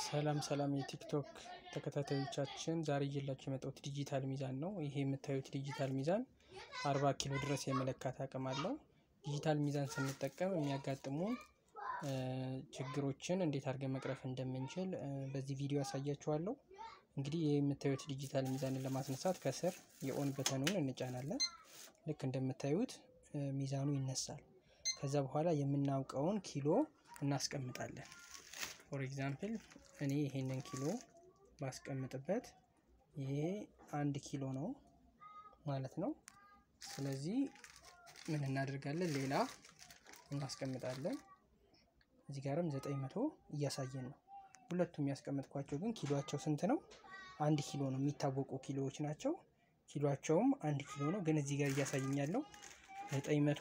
ሰላም ሰላም የቲክቶክ ተከታታዮቻችን ዛሬ እየላችሁ የመጣሁት ዲጂታል ሚዛን ነው። ይሄ የምታዩት ዲጂታል ሚዛን አርባ ኪሎ ድረስ የመለካት አቅም አለው። ዲጂታል ሚዛን ስንጠቀም የሚያጋጥሙን ችግሮችን እንዴት አድርገን መቅረፍ እንደምንችል በዚህ ቪዲዮ አሳያችኋለሁ። እንግዲህ ይህ የምታዩት ዲጂታል ሚዛንን ለማስነሳት ከስር የኦን በተኑን እንጫናለን። ልክ እንደምታዩት ሚዛኑ ይነሳል። ከዛ በኋላ የምናውቀውን ኪሎ እናስቀምጣለን። ፎር ኤግዛምፕል እኔ ይሄንን ኪሎ ባስቀምጥበት ይሄ አንድ ኪሎ ነው ማለት ነው። ስለዚህ ምን እናደርጋለን? ሌላ እናስቀምጣለን። እዚህ ጋርም ዘጠኝ መቶ እያሳየን ነው። ሁለቱም ያስቀመጥኳቸው ግን ኪሎቸው ስንት ነው? አንድ ኪሎ ነው። የሚታወቁ ኪሎዎች ናቸው። ኪሎቸውም አንድ ኪሎ ነው። ግን እዚህ ጋር እያሳየኝ ያለው ዘጠኝ መቶ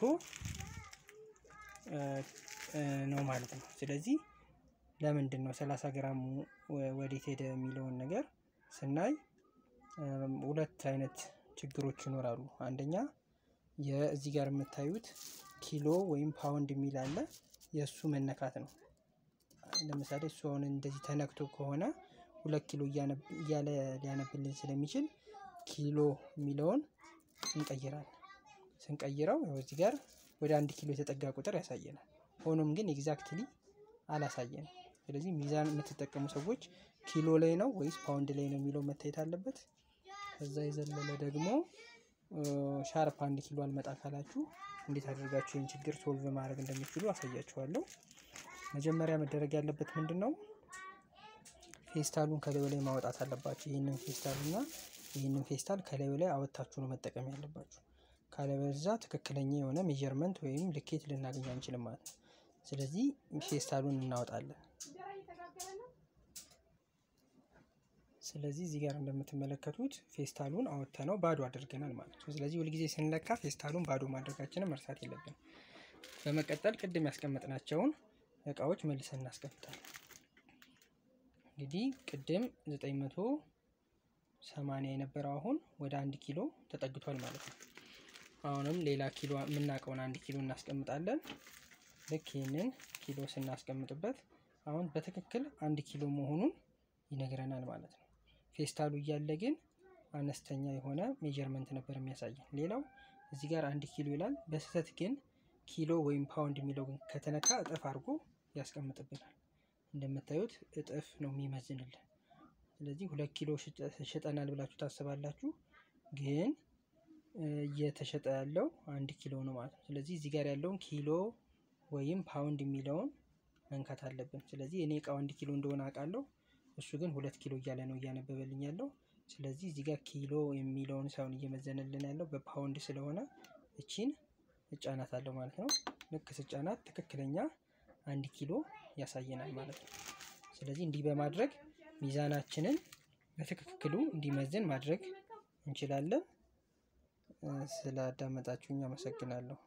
ነው ማለት ነው። ስለዚህ ለምንድን ነው 30 ግራሙ ወዴት ሄደ የሚለውን ነገር ስናይ ሁለት አይነት ችግሮች ይኖራሉ። አንደኛ የዚህ ጋር የምታዩት ኪሎ ወይም ፓውንድ የሚል አለ። የእሱ መነካት ነው። ለምሳሌ እሱ አሁን እንደዚህ ተነክቶ ከሆነ ሁለት ኪሎ እያለ ሊያነብልን ስለሚችል ኪሎ የሚለውን እንቀይራለን። ስንቀይረው እዚህ ጋር ወደ አንድ ኪሎ የተጠጋ ቁጥር ያሳየናል። ሆኖም ግን ኤግዛክትሊ አላሳየንም። ስለዚህ ሚዛን የምትጠቀሙ ሰዎች ኪሎ ላይ ነው ወይስ ፓውንድ ላይ ነው የሚለው መታየት አለበት። ከዛ የዘለለ ደግሞ ሻርፕ አንድ ኪሎ አልመጣ ካላችሁ እንዴት አድርጋችሁ ይህን ችግር ሶልቭ ማድረግ እንደሚችሉ አሳያችኋለሁ። መጀመሪያ መደረግ ያለበት ምንድን ነው? ፌስታሉን ከላዩ ላይ ማውጣት አለባችሁ። ይህንን ፌስታል እና ይህንን ፌስታል ከላዩ ላይ አወጣችሁ ነው መጠቀም ያለባችሁ። ካለበዛ ትክክለኛ የሆነ ሜዠርመንት ወይም ልኬት ልናገኝ አንችልም ማለት ነው። ስለዚህ ፌስታሉን እናወጣለን። ስለዚህ እዚህ ጋር እንደምትመለከቱት ፌስታሉን አወጥተነው ባዶ አድርገናል ማለት ነው። ስለዚህ ሁልጊዜ ስንለካ ፌስታሉን ባዶ ማድረጋችንን መርሳት የለብንም። በመቀጠል ቅድም ያስቀመጥናቸውን እቃዎች መልሰን እናስቀምጣለን። እንግዲህ ቅድም 980 የነበረው አሁን ወደ አንድ ኪሎ ተጠግቷል ማለት ነው። አሁንም ሌላ ኪሎ የምናውቀውን አንድ ኪሎ እናስቀምጣለን። ልክ ይህንን ኪሎ ስናስቀምጥበት አሁን በትክክል አንድ ኪሎ መሆኑን ይነግረናል ማለት ነው። ፌስታሉ እያለ ግን አነስተኛ የሆነ ሜጀርመንት ነበር የሚያሳየን። ሌላው እዚህ ጋር አንድ ኪሎ ይላል። በስህተት ግን ኪሎ ወይም ፓውንድ የሚለው ግን ከተነካ እጥፍ አድርጎ ያስቀምጥብናል። እንደምታዩት እጥፍ ነው የሚመዝንልን። ስለዚህ ሁለት ኪሎ ሽጠናል ብላችሁ ታስባላችሁ፣ ግን እየተሸጠ ያለው አንድ ኪሎ ነው ማለት ነው። ስለዚህ እዚህ ጋር ያለውን ኪሎ ወይም ፓውንድ የሚለውን መንካት አለብን። ስለዚህ እኔ እቃው አንድ ኪሎ እንደሆነ አውቃለሁ። እሱ ግን ሁለት ኪሎ እያለ ነው እያነበበልኝ ያለው። ስለዚህ እዚህ ጋር ኪሎ የሚለውን ሳይሆን እየመዘነልን ያለው በፓውንድ ስለሆነ እቺን እጫናታለሁ ማለት ነው። ልክ ስጫናት ትክክለኛ አንድ ኪሎ ያሳየናል ማለት ነው። ስለዚህ እንዲህ በማድረግ ሚዛናችንን በትክክሉ እንዲመዝን ማድረግ እንችላለን። ስላዳመጣችሁኝ አመሰግናለሁ።